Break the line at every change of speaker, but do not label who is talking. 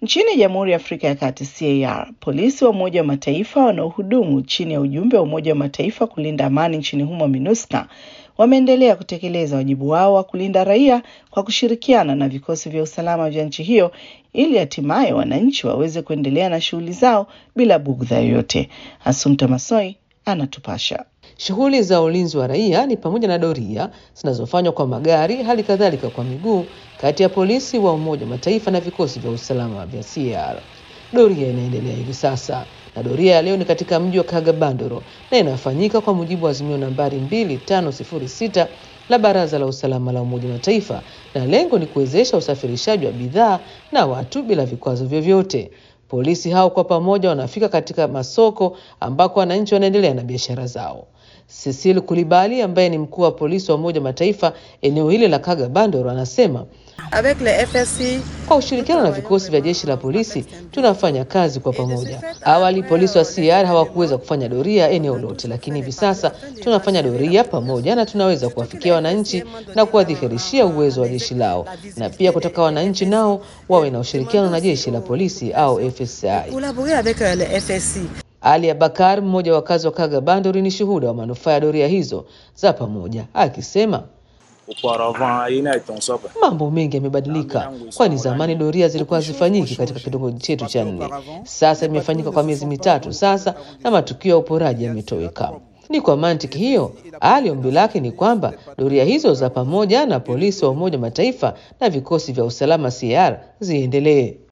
Nchini Jamhuri ya Afrika ya Kati CAR, polisi wa Umoja wa Mataifa wanaohudumu chini ya ujumbe wa Umoja wa Mataifa kulinda amani nchini humo MINUSCA wameendelea kutekeleza wajibu wao wa kulinda raia kwa kushirikiana na vikosi vya usalama vya nchi hiyo ili hatimaye wananchi waweze kuendelea na shughuli zao bila bugdha yoyote. Asumta Masoi anatupasha.
Shughuli za ulinzi wa raia ni pamoja na doria zinazofanywa kwa magari, hali kadhalika kwa miguu, kati ya polisi wa Umoja wa Mataifa na vikosi vya usalama vya CAR. Doria inaendelea hivi sasa na doria ya leo ni katika mji wa Kagabandoro na inafanyika kwa mujibu wa azimio nambari 2506 la Baraza la Usalama la Umoja wa Mataifa, na lengo ni kuwezesha usafirishaji wa bidhaa na watu bila vikwazo vyovyote. Polisi hao kwa pamoja wanafika katika masoko ambako wananchi wanaendelea na biashara zao. Cecil Kulibali ambaye ni mkuu wa polisi wa Umoja wa Mataifa eneo hili la Kagabandoro anasema
Avec le FSI,
kwa ushirikiano na vikosi vya jeshi la polisi tunafanya kazi kwa pamoja. Awali polisi wa CR hawakuweza kufanya doria eneo lote, lakini hivi sasa tunafanya doria pamoja na tunaweza kuwafikia wananchi na kuwadhihirishia uwezo wa jeshi lao, na pia kutaka wananchi nao wawe na ushirikiano na jeshi la polisi au FSI.
collaborer avec euh, le FSI.
Ali Abakar, mmoja wa wakazi wa Kagabandori, ni shuhuda wa manufaa ya doria hizo za pamoja, akisema
Auparavant, aina itonsoba.
mambo mengi yamebadilika, kwani zamani doria zilikuwa hazifanyiki katika kitongoji chetu cha nne. Sasa imefanyika kwa miezi mitatu sasa, na matukio ya uporaji yametoweka. Ni kwa mantiki hiyo, Ali ombi lake ni kwamba doria hizo za pamoja na polisi wa Umoja wa Mataifa na vikosi vya usalama CR ziendelee.